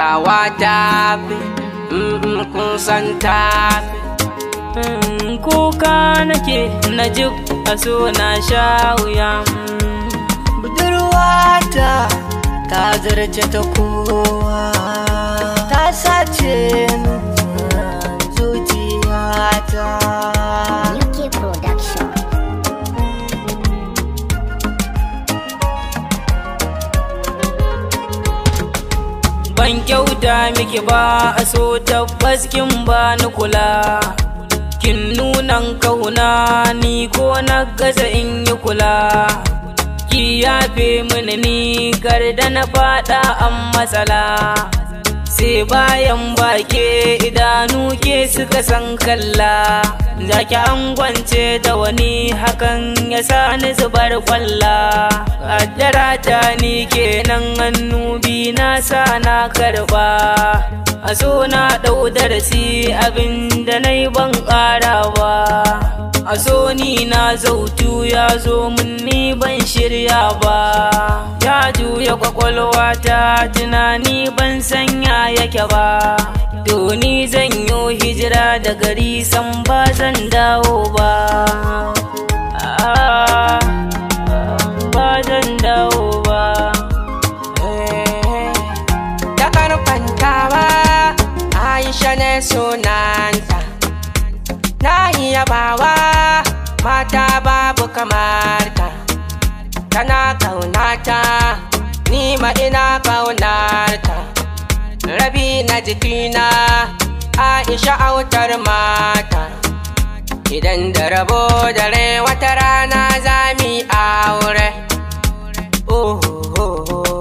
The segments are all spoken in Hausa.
tawa ta fi kun san ta Mm, kuka nake na ji a so na sha wuya Mm, budurwata ta zarce ta kowa ta sace min zuciyata UK Production. ban kyauta miki ba a so tabbas kin ba ni kula kin nunan kauna ni ko na gaza in yi kula ki yafe mini ni kar da na fada an matsala sai bayan bake idanu ke suka san kalla zaki angwance da wani hakan ya sa ni zubar kwalla kaddara ta ni kenan hannu bi na sa na karba a so na ɗau darasi abin da na yi ban ƙara ba a so ni na zautu ya zo mun ni ban shirya ba ya juya kwakwalwa ta tunani ban sanya yake ba to ni zan yi hijira da gari san ba zan dawo ba Ah, ba zan dawo ba Eh, da karfantawa aisha ne sunanta na iya bawa mata babu kamar ta tana kaunata ni ma ina kaunarta rabi na jikina aisha autar mata idan da rabo dare wata rana za mu yi aure oh, oh, oh.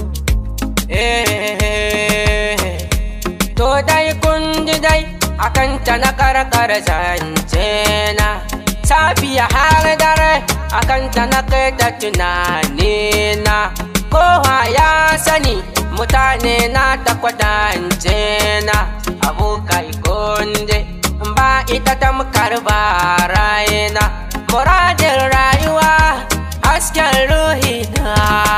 Eh, to dai kun ji dai akan ta na karkar zance na safiya har dare akan ta na kai da tunani na kowa ya sani mutane na ta kwadance na abokai kunje ba ita tamkar ba rayena muradin rayuwa hasken ruhi na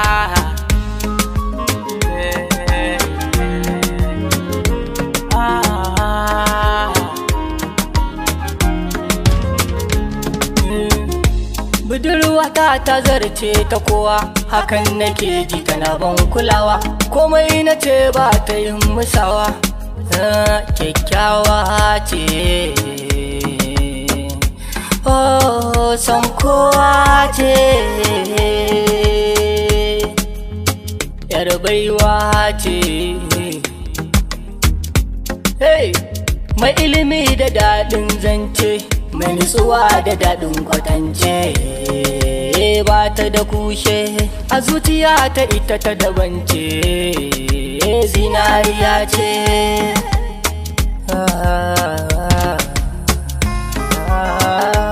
budurwata ta zarce ta kowa hakan nake ji tana ban kulawa komai na ce ba ta yin musawa Ah, kyakkyawa ce oh son kowa ce yar baiwa ce hey mai ilimi da daɗin zance mai nutsuwa da daɗin kwatance ba ta da kushe a zuciya ta ita ta dabance zinariya ce ah, ah, ah.